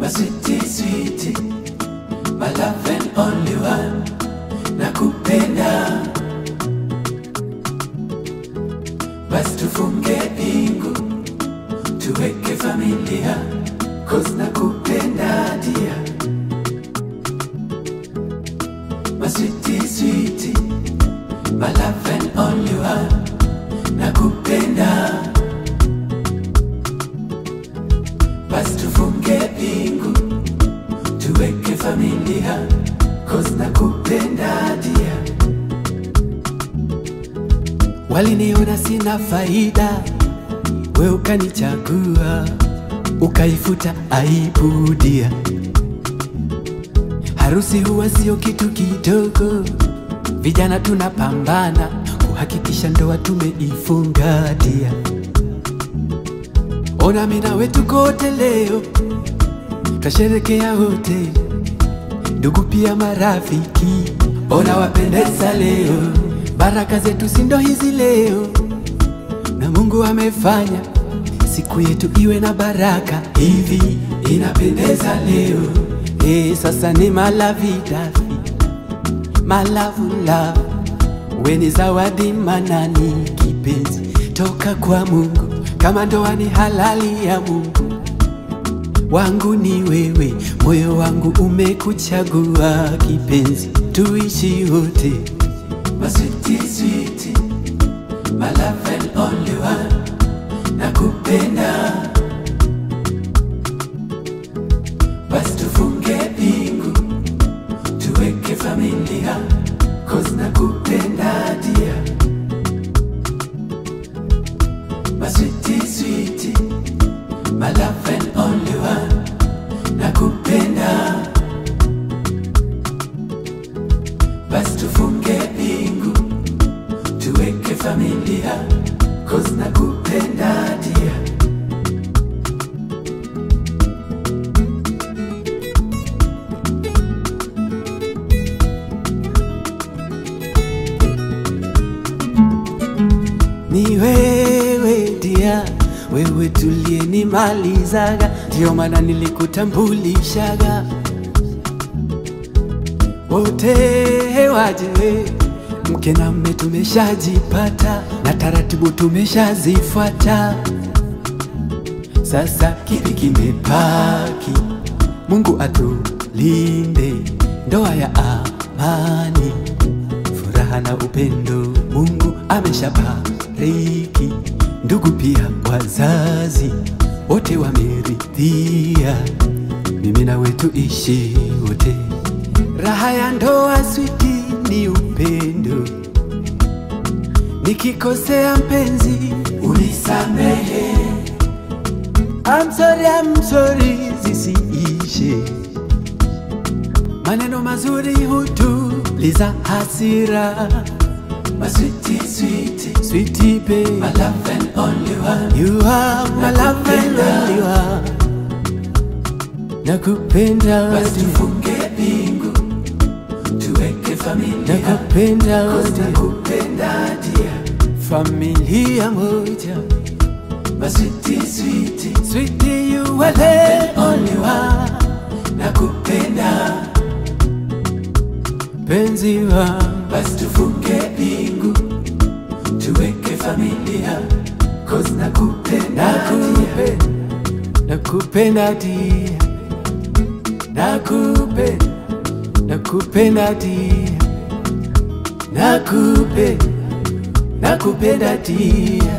my sweetie, sweetie, my love and only one, nakupenda. Basi tufunge pingu, tuweke familia, cause nakupenda dia. My sweetie, sweetie, my love and only one, nakupenda. Basi tufunge pingu, tuweke familia, cause nakupenda dia. Waliniona sina faida, we ukanichagua, ukaifuta aibu dia. Harusi huwa sio kitu kidogo, vijana tunapambana kuhakikisha ndoa tumeifunga dia. Ona mimi nawe tuko wote leo, twasherekea wote, ndugu pia marafiki. Ona wapendeza leo, baraka zetu si ndo hizi leo, na Mungu amefanya siku yetu iwe na baraka hivi, inapendeza leo. Eh, sasa ni malavidafi malavula, we ni zawadi manani, kipenzi toka kwa Mungu, kama ndoa ni halali ya Mungu wangu ni wewe, moyo wangu umekuchagua kipenzi, tuishi wote. My sweetie, sweetie, my love and only one, nakupenda. Basi tufunge pingu, tuweke familia, cause nakupenda dia. My sweetie, sweetie, my love and only one, nakupenda. Basi tufunge pingu, tuweke familia, cause nakupenda dia. Ni wewe dia, wewe tuliyenimalizaga, ndio maana nilikutambulishaga. Wote waje, mke na mme tumeshajipata, na taratibu tumeshazifuata. Sasa kipi kimebaki? Mungu atulinde, ndoa ya amani furaha na upendo Mungu ameshabariki, ndugu pia wazazi wote wameridhia, mimi na wetu ishi wote. Raha ya ndoa switi ni upendo, nikikosea mpenzi unisamehe. I'm sorry, I'm sorry zisiishe maneno mazuri hutuliza hasira. My sweetie, sweetie, sweetie babe, my love and only one. You are my love and only one. Nakupenda Basi wote, tufunge pingu tuweke familia nakupenda Cause wote, nakupenda dia familia moja. My sweetie, sweetie, Sweetie, you are the only one. nakupenda Penzi wangu basi tufunge pingu tuweke familia Cause nakupenda dia nakupenda, nakupenda dia, nakupenda, nakupenda dia, nakupenda, nakupenda dia.